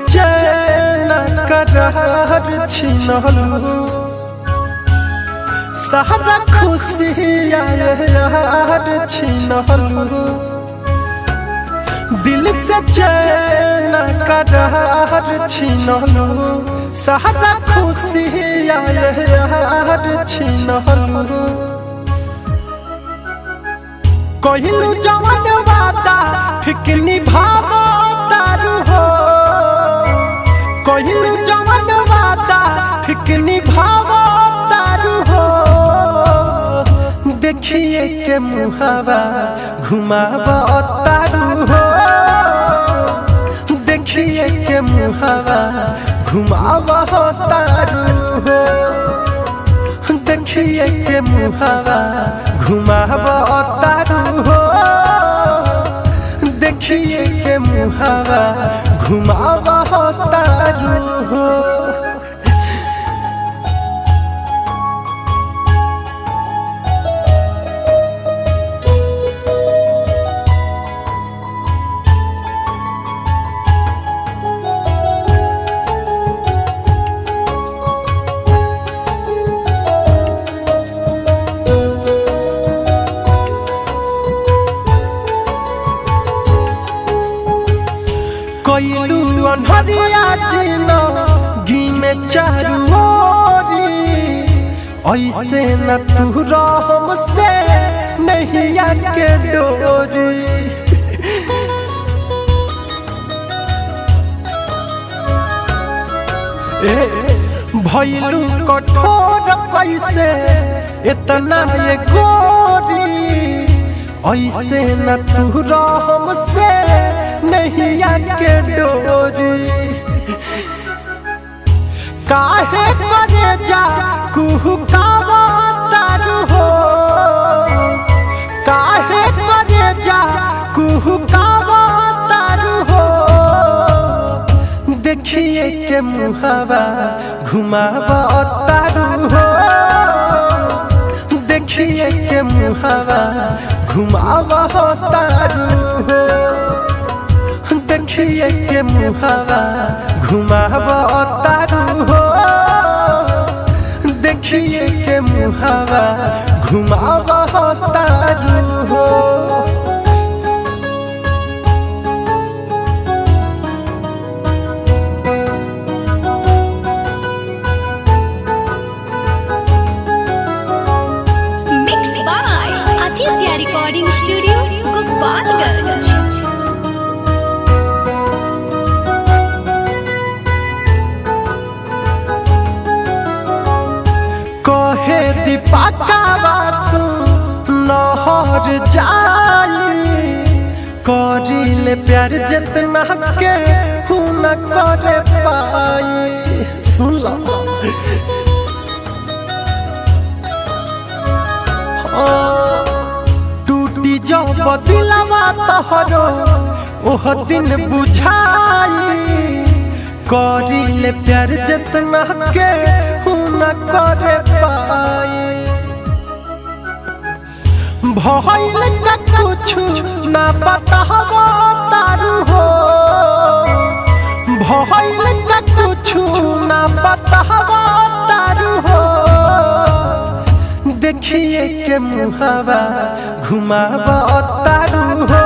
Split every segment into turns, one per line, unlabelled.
चैन करार छिनलू सारा खुशी यार छिनलू दिल से चैन करार छिनलू सारा खुशी यार छिनलू कहिलू जवन वादा ठीक निभावो तारू हो कहिलू जवन वादा ठीक निभावो तारू हो देखिए के मुहावा घुमावो तारू हो देखिए के मुहावा घुमावो तारू हो देखिए के मुहावा घुमावो तारू हो देखिए के मुहावा घुमावो तारू हो कइलू अनहरिया जिनो गी में चारू ओरी ऐसे न तू रहम से नैया के डोरी ए भइलू कठोर कैसे इतना ये गोरी ऐसे न तू रहम से नैया के डोरी काहे करे जा कुहू कावा तारू हो काहे करे जा कुहू कावा तारू हो देखिए के मुहावा घुमावा तारू हो देखिए के मुहावा घुमावा तारू हो देखिए के मुहावा घुमावा तारू हो देखिए के मुहावा घुमावा तारू हो
Mixed by Aditya Recording Studio, Gopalganj.
कहे दीपाका बासु नहर जाई करिले प्यार जितना के हूँ न करे पाई सुन लो हाँ, टूटी जब दिलवा तोहरो ओह दिन बुझाई करिले प्यार जितना के हूँ न करे पाई भइल का कुछ ना बतावो तारू हो भइल का कुछ ना बतावो तारू हो देखिए के मुहावा घुमावो तारू हो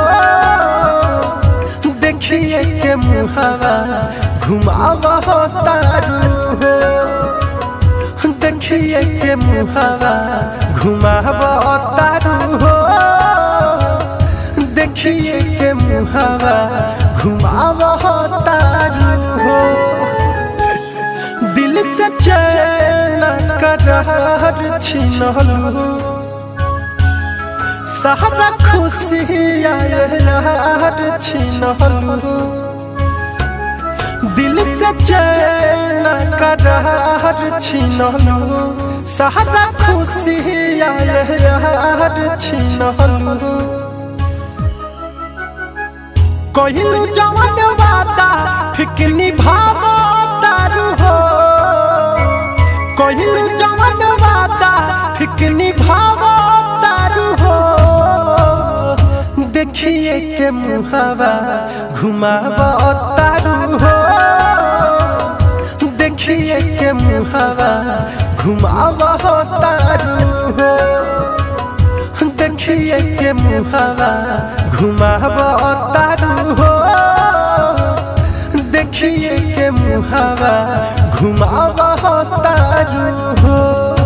देखिए के मुहावा घुमावो तारू हो देखिए के मुहावा घुमावो तारू हो देखिए के मुहावा घुमावो तारू हो दिल से चैन करार छिनलू सारा खुशी यार छिनलू दिल से चैन करार छिनलू सारा खुशी यार छिनलू कहिलू जवन वादा ठीक निभावो तारू हो कहिलू जवन वादा ठीक निभावो तारू हो देखिए के मुहावा घुमावो तारू हो देखिए के मुहावा घुमावा तारू हो देखिए के मुहावा घुमावा तारू हो देखिए के मुहावा घुमावा तारू हो